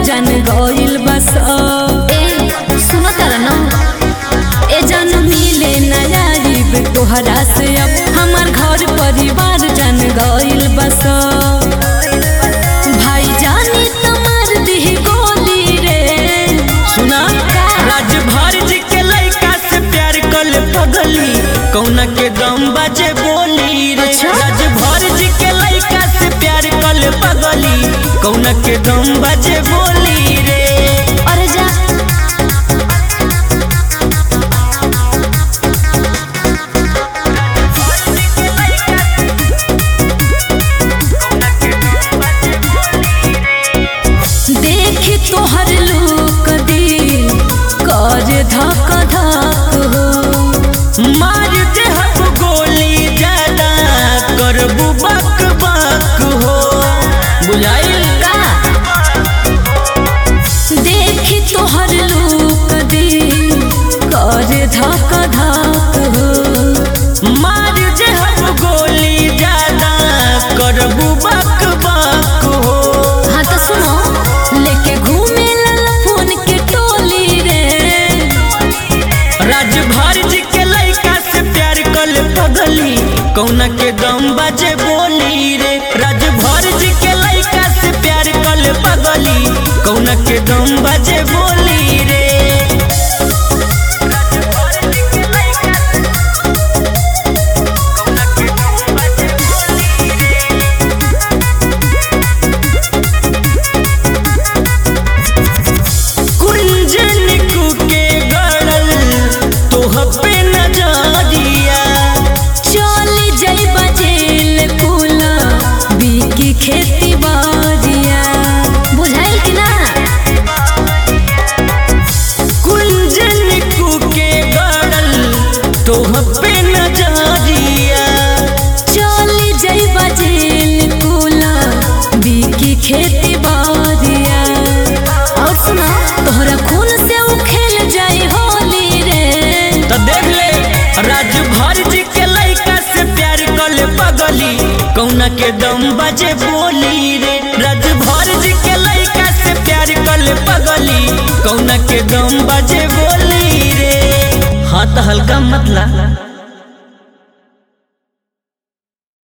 जान गइल बस ए सुनो तारा ना ए जान मिले नयाब तोहरा से अब हमार घर परिवार जान गइल बस भाई जानी तमार दिह गोली रे सुना राजभर जी के लड़का से प्यार कल पगली कौना के दम बाजे बोली रे अच्छा? राजभर जी के लड़का से प्यार कल पगली कौना के दम बाजे बोली रे अरे जा देख तोहर लोक दिल कर धक धक हो मार दे हम गोली ज्यादा करबू बक बक हो बुझाइल का देख तोहर लोक दिल कर धक धक हो मार दे हम गोली ज्यादा करबू बक बक हो हाँ तो सुनो लेके घूमे लल फोन के टोली रे राजभर जी के लड़का से प्यार कल पगली कौना के दम बाजे बोली रे राजभर जी के लड़का से प्यार कल पगली कौना के दम बाजे बोली रे कुंजन के गड़ल तोह पे नजरिया चली जाइबा जेल कुला बीकी खेती बारिया बुझाइल कि ना कुंजन के गड़ल तोह पे नजरिया चली जाइबा जेल कुला बीकी खेती बारिया और सुनो तोहरा खून से उ खेल जाई होली रे तो देख ले राजभर जी के लड़का से प्यार कल पगली कौना के दम बजे बोली रे राजभर जी के लड़का से प्यार कल पगली कौना के दम बजे बोली रे हाथ हल्का मतला